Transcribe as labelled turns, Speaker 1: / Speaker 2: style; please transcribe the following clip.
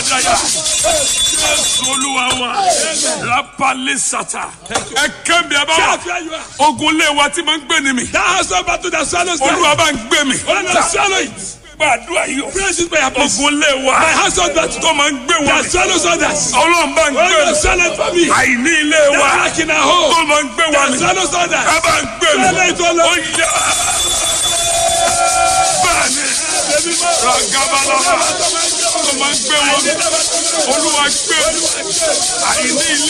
Speaker 1: àdáyà jésù olúwa wa rapale sata ẹ kẹ́mi ẹ bá wà
Speaker 2: Shout where you are.
Speaker 1: ogun lé wa tí máa ń gbé ni mi
Speaker 2: That house of battle that swallows them.
Speaker 1: olúwa bá ń gbé mi
Speaker 2: When I swallow it.
Speaker 1: gbàdúrà yìí o
Speaker 2: Praise is my place.
Speaker 1: ogun lé wa
Speaker 2: My house of battle
Speaker 1: tó máa ń gbé wa
Speaker 2: that swallows others.
Speaker 1: ọlọ́run bá ń
Speaker 2: When
Speaker 1: gbé
Speaker 2: I
Speaker 1: mi
Speaker 2: swallow it for me.
Speaker 1: àìní ilé wa
Speaker 2: That lack in our
Speaker 1: tó
Speaker 2: home.
Speaker 1: máa ń gbé wa
Speaker 2: That
Speaker 1: mi
Speaker 2: swallows others.
Speaker 1: ẹ bá ń gbé mi
Speaker 2: Swallow it, swallow
Speaker 1: ó yá bẹ́ẹ̀ni ragabalaba tó máa ń gbé wọn olúwa gbé mi àìní ilé